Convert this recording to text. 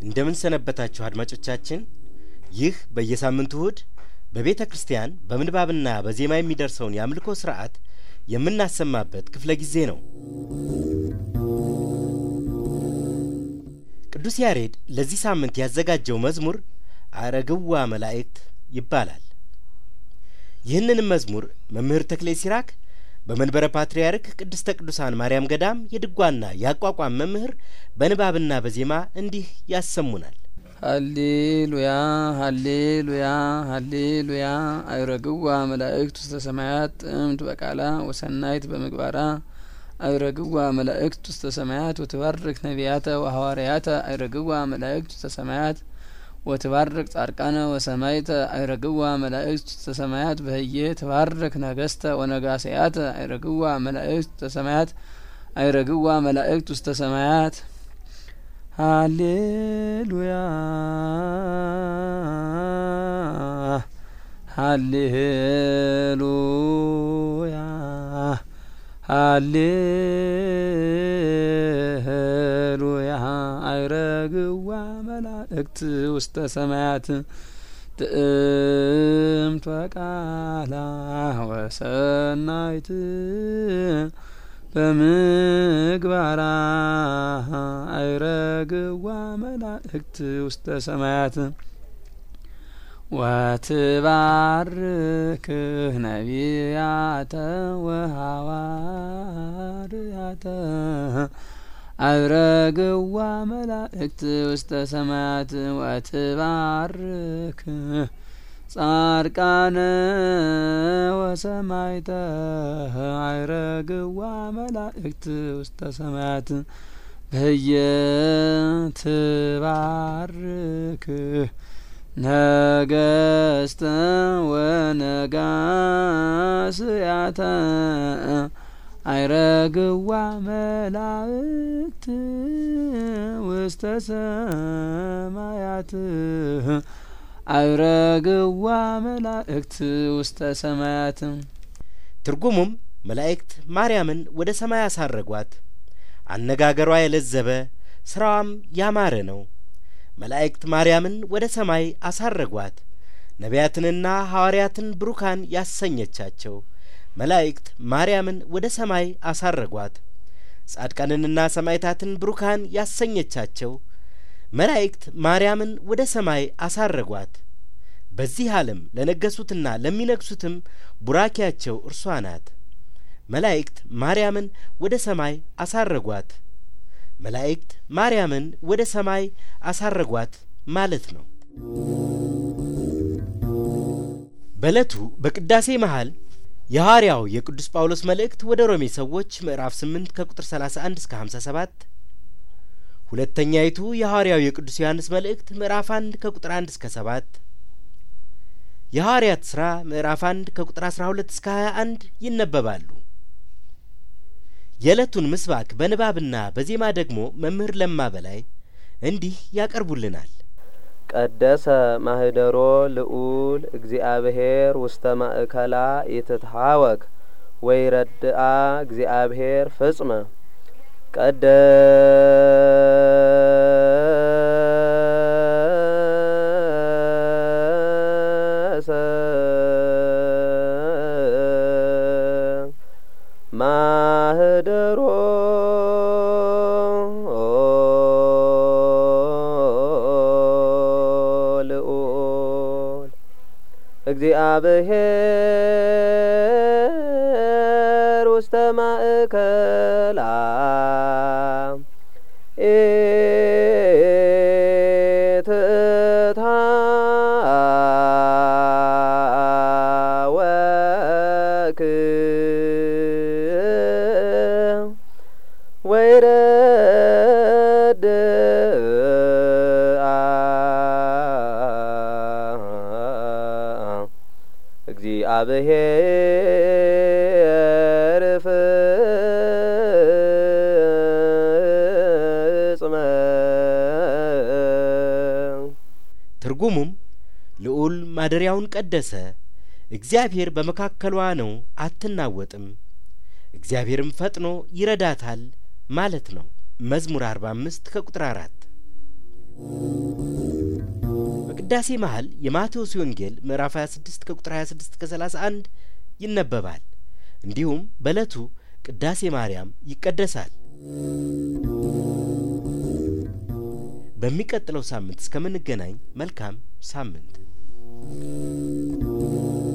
እንደምን ሰነበታችሁ አድማጮቻችን። ይህ በየሳምንቱ እሁድ በቤተ ክርስቲያን በምንባብና በዜማ የሚደርሰውን የአምልኮ ስርዓት የምናሰማበት ክፍለ ጊዜ ነው። ቅዱስ ያሬድ ለዚህ ሳምንት ያዘጋጀው መዝሙር አረግዋ መላእክት ይባላል። ይህንንም መዝሙር መምህር ተክሌ ሲራክ በመንበረ ፓትርያርክ ቅድስተ ቅዱሳን ማርያም ገዳም የድጓና የአቋቋም መምህር በንባብና በዜማ እንዲህ ያሰሙናል። ሀሌሉያ ሀሌሉያ ሀሌሉያ አይረግዋ መላእክት ውስተ ሰማያት ጥምት በቃላ ወሰናይት በምግባራ አይረግዋ መላእክት ውስተ ሰማያት ወትባርክ ነቢያተ ወሐዋርያተ አይረግዋ መላእክት ውስተ ሰማያት ወትባርክ ጻድቃነ ወሰማይተ አይረግዋ መላእክት ውስተ ሰማያት በህዬ ትባርክ ነገስተ ወነጋስያተ አይረግዋ መላእክት ውስተ ሰማያት አይረግዋ መላእክት ውስተ ሰማያት ሃሌሉያ ሃሌሉያ ሃሌሉያ አይረግዋ መላእክት ውስተ ሰማያት ጥእምት ወቃላ ወሰናይት በምግባራ አይረግዋ መላእክት ውስተ ሰማያት ወትባርክህ ነቢያተ ወሐዋርያተ አይረግዋ መላእክት ውስተ ሰማያት ወትባርክ ጻድቃነ ወሰማይተ አይረግዋ መላእክት ውስተ ሰማያት በየ ትባርክ ነገስተ ወነጋስያተ አይረግዋ መላእክት ውስተ ሰማያት አይረግዋ መላእክት ውስተ ሰማያት። ትርጉሙም መላእክት ማርያምን ወደ ሰማይ አሳረጓት። አነጋገሯ የለዘበ ስራዋም ያማረ ነው። መላእክት ማርያምን ወደ ሰማይ አሳረጓት። ነቢያትንና ሐዋርያትን ብሩካን ያሰኘቻቸው መላእክት ማርያምን ወደ ሰማይ አሳረጓት። ጻድቃንንና ሰማዕታትን ብሩካን ያሰኘቻቸው መላእክት ማርያምን ወደ ሰማይ አሳረጓት። በዚህ ዓለም ለነገሱትና ለሚነግሱትም ቡራኪያቸው እርሷ ናት። መላእክት ማርያምን ወደ ሰማይ አሳረጓት። መላእክት ማርያምን ወደ ሰማይ አሳረጓት ማለት ነው። በዕለቱ በቅዳሴ መሃል የሐዋርያው የቅዱስ ጳውሎስ መልእክት ወደ ሮሜ ሰዎች ምዕራፍ 8 ከቁጥር 31 እስከ 57፣ ሁለተኛይቱ የሐዋርያው የቅዱስ ዮሐንስ መልእክት ምዕራፍ 1 ከቁጥር 1 እስከ 7፣ የሐዋርያት ሥራ ምዕራፍ 1 ከቁጥር 12 እስከ 21 ይነበባሉ። የዕለቱን ምስባክ በንባብና በዜማ ደግሞ መምህር ለማ በላይ እንዲህ ያቀርቡልናል። ቀደሰ ማህደሮ ልዑል እግዚአብሔር ውስተ ማእከላ ይትትሃወክ ወይ ረድአ እግዚአብሔር ፍጽመ ቀደሰ ማህደሮ ልዑል እግዚአብሔር ውስተ ማእከላ ኢትትሃወክ ወይረድአ እግዚአብሔር ፍጽመ ትርጉሙም ልዑል ማደሪያውን ቀደሰ፣ እግዚአብሔር በመካከሏ ነው፣ አትናወጥም፣ እግዚአብሔርም ፈጥኖ ይረዳታል ማለት ነው። መዝሙር አርባ አምስት ከቁጥር አራት በቅዳሴ መሀል የማቴዎስ ወንጌል ምዕራፍ 26 ከቁጥር 26 እስከ 31 ይነበባል። እንዲሁም በዕለቱ ቅዳሴ ማርያም ይቀደሳል። በሚቀጥለው ሳምንት እስከምንገናኝ መልካም ሳምንት